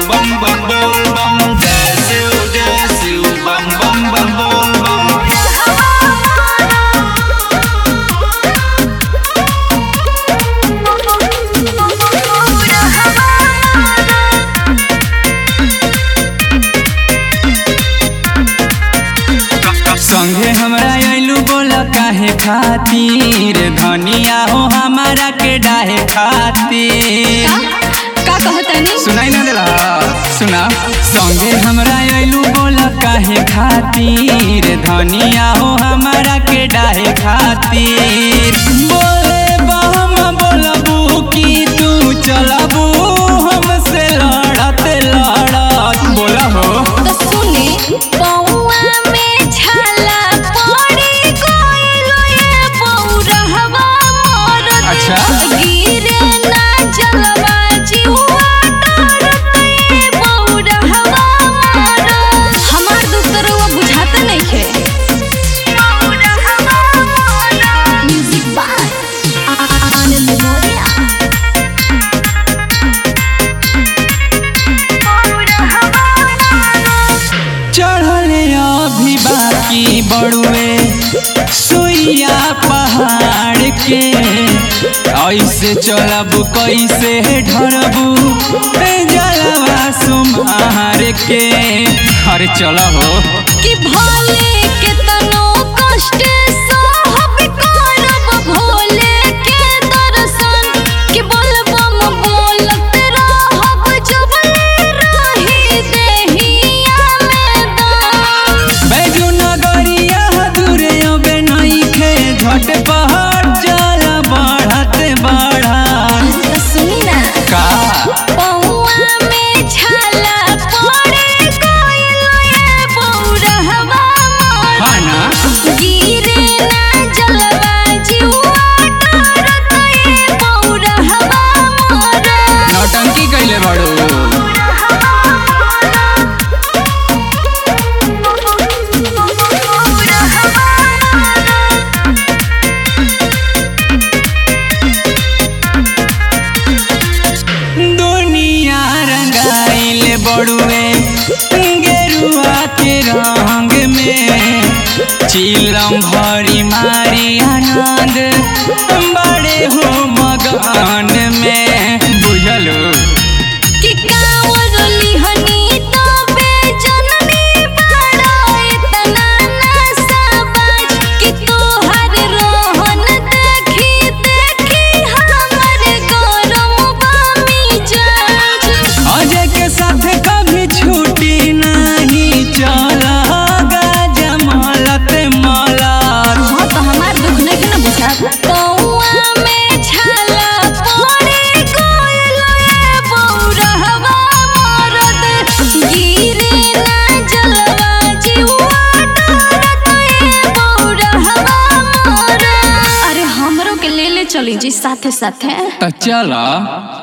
bum bum bum bum जय शिव जय Shiv bum bum bum bum bum संगे हमरा आइलू बोला काहे खातिर धनिया हो हमारा के डाहे खातिर का कहतनी सुनाई ना देला सुना संगे हमरा आइलू बोला काहे खातिर धनिया हो हमारा के डाहे खातिर बोले बम बोलबू कि तू चलबू हमसे लड़त लड़त बोला हो तो सुने पौआ में छाला पड़ी गइलो ये पौरहवा मोर अच्छा। गिरे ना जलवा जीवा डरत ये पौरहवा मोर हमार दुसरवा बुझात नइखे पौरहवा मोर म्यूजिक बाय आनंद मोरिया चढ़ले अभी बाकी बड़ुए सुइया पहाड़ के ऐसे चलब कैसे ढरबू जलवा सुमार के अरे चल हो कि भले के तनो कष्ट सहब करब भोले के दर्शन कि बोलबम बोलत रहब जब रही देहिया में दम बैजू नगरिया दूरे अबे नइखे झट पहाड़ चल बढ़त बढ़त तो सुनी ना का पौआ में छाला पड़े गइलो ये बौरहवा मोर हाँ ना गिरे ना जलवा जीवा डरत ये बौरहवा मोर नौटंकी कैले बड़ू दुनिया रंगाइल बड़ुए गेरुआ के रंग में चिलम भरी मारी आनंद बड़े हो मगन में बुझलो कि कांवर लिहनी तबे जननी बड़ा इतना नशा बाज कि तोहर रोहन देखी देखी हमर गरम बामी जाज अजय के साथ कभी छुट्टी नहीं चला जमलत मलत हाँ तो हमार दुख नहीं ना बुझा पौआ में छाला पड़े गइलो ए बौरहवा मरद गिरे ना जलवा जीवा डरत ए बौरहवा मरद अरे हमरो के ले ले चली जी साथे साथे तो चला